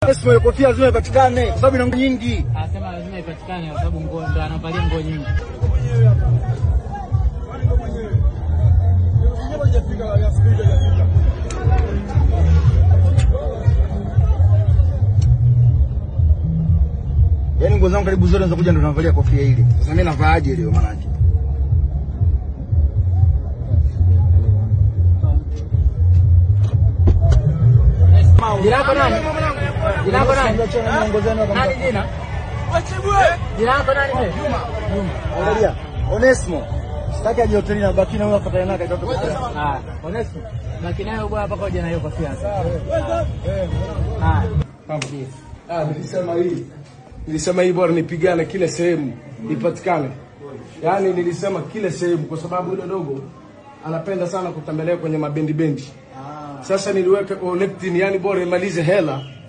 Onesmo ile kofia lazima ipatikane kwa sababu ina nguo nyingi. Anasema lazima ipatikane kwa sababu nguo ndo anavalia nguo nyingi. Yaani nguo zangu karibu zote zinakuja ndo navalia kofia ile. Sasa mimi navaaje leo maana yake? Jina lako nani? Jina lako nani? Nani jina? Jina lako nani wewe? Angalia. Onesmo. Sitaki aje hotelini na baki na wewe afuatane naye kaitoka. Ah, Onesmo. Baki nayo bwana mpaka uje na hiyo kofia. Ah. Ah, nilisema hii nilisema hii bora nipigane kila sehemu ipatikane. Yaani nilisema kila sehemu kwa sababu yule dogo anapenda sana kutembelea kwenye mabendi bendi. Sasa niliweka Olectin, yani bora imalize hela